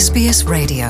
SBS Radio.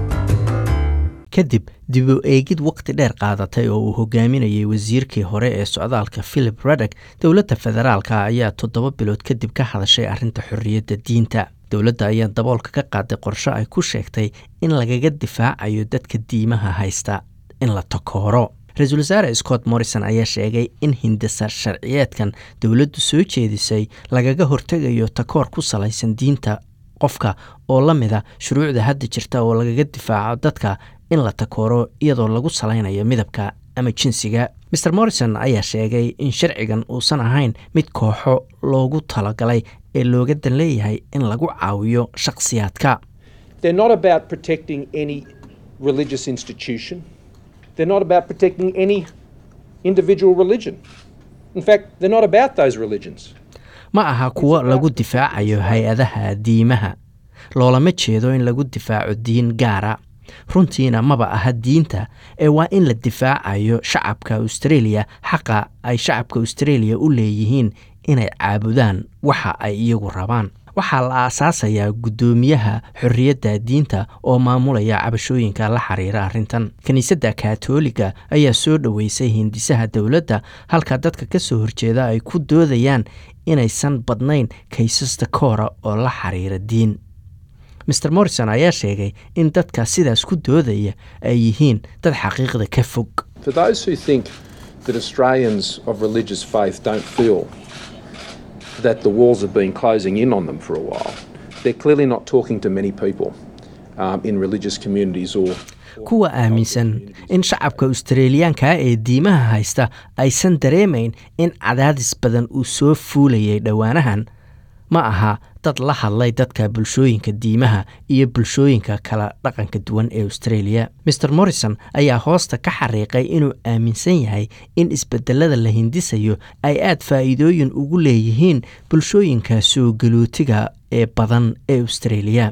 kadib dib u eegid waqti dheer qaadatay oo uu hogaaminayay wasiirkii hore ee socdaalka philip radek dowladda federaalka ayaa toddoba bilood kadib ka hadashay arrinta xorriyadda diinta dowladda ayaa daboolka ka qaaday qorshe ay ku sheegtay in lagaga difaacayo dadka diimaha haysta in la takooro ra-iisul wasaare scott morrison ayaa sheegay in hindasa sharciyeedkan dowladdu soo jeedisay lagaga hortegayo takoor ku salaysan diinta qofka oo la mida shuruucda hadda jirta oo lagaga difaaco dadka in la takooro iyadoo lagu salaynayo midabka ama jinsiga mer morrison ayaa sheegay in sharcigan uusan ahayn mid kooxo loogu talagalay ee looga dan leeyahay in lagu caawiyo shakhsiyaadka They're not about protecting any religious institution. They're not about protecting any individual religion. In fact, they're not about those religions. ma aha kuwo lagu difaacayo hay-adaha diimaha loolama jeedo in lagu difaaco diin gaara runtiina maba aha diinta ee waa in la difaacayo shacabka australia xaqa ay shacabka australia u leeyihiin inay caabudaan waxa ay iyagu rabaan waxaa la aasaasayaa guddoomiyaha xorriyadda diinta oo maamulaya cabashooyinka la xiriira arrintan kiniisadda kaatooliga ayaa soo dhoweysay hindisaha dowladda halka dadka ka soo horjeeda ay ku doodayaan inaysan badnayn kaysasta koora oo la xiriira diin mer morrison ayaa sheegay in dadka sidaas ku doodaya ay yihiin dad xaqiiqda ka fog For those who think that Australians of religious faith don't feel that the walls have been closing in on them for a while, they're clearly not talking to many people um, in religious communities or kuwa aaminsan in shacabka australiyaanka ee diimaha haysta aysan dareemayn in cadaadis badan uu soo fuulayay dhowaanahan ma aha dad la hadlay dadka bulshooyinka diimaha iyo bulshooyinka kala dhaqanka duwan ee australia mer morrison ayaa hoosta ka xariiqay inuu aaminsan yahay in isbedelada la hindisayo ay aad faa'iidooyin ugu leeyihiin bulshooyinka soo galootiga ee badan ee australia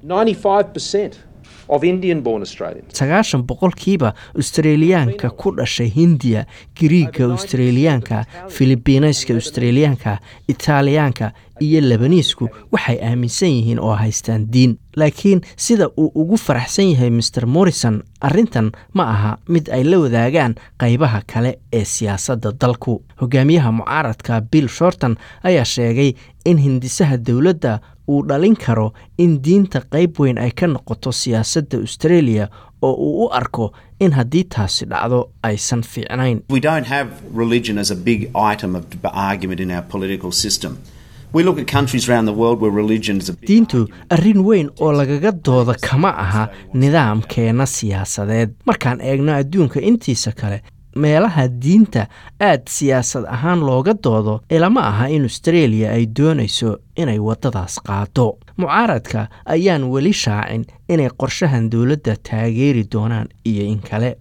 95% of Indian born Australians. sagaashan boqolkiiba australiyaanka ku dhashay hindiya giriigga australiyaanka filibiinayska australiyaanka itaaliyaanka iyo lebaniisku waxay aaminsan yihiin oo haystaan diin laakiin sida uu ugu faraxsan yahay mer morrison arrintan ma aha mid ay la wadaagaan qaybaha kale ee siyaasadda dalku hogaamiyaha mucaaradka bill shorton ayaa sheegay in hindisaha dowladda uu dhalin karo in diinta qayb weyn ay ka noqoto siyaasadda australia oo uu u arko in haddii taasi dhacdo aysan fiicnayn We don't have religion as a big item of deb- argument in our political system. We look at countries around the world where religion is a big diintu arrin weyn oo lagaga dooda kama aha nidaamkeena siyaasadeed markaan eegno adduunka intiisa kale meelaha diinta aad siyaasad ahaan looga doodo ilama aha in australia ay doonayso inay waddadaas qaado mucaaradka ayaan weli shaacin inay qorshahan dowladda taageeri doonaan iyo in kale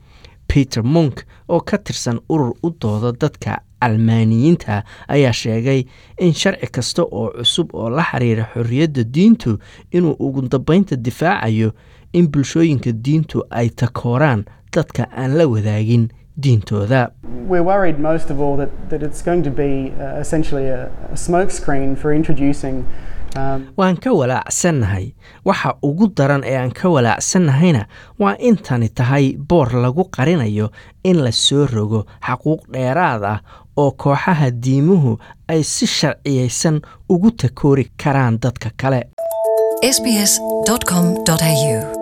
peter monk oo ka tirsan urur u dooda dadka calmaaniyiinta ayaa sheegay in sharci kasta oo cusub oo la xiriira xorriyadda diintu inuu ugu dambaynta difaacayo in bulshooyinka diintu ay takooraan dadka aan la wadaagin diintooda We're worried most of all that, that it's going to be uh, essentially a, a smokescreen for introducing um, waan ka walaacsannahay waxa ugu daran ee aan ka walaacsannahayna waa intani tahay boor lagu qarinayo in la soo rogo xaquuq dheeraad ah oo kooxaha diimuhu ay si sharciyaysan ugu takoori karaan dadka kale sbs.com.au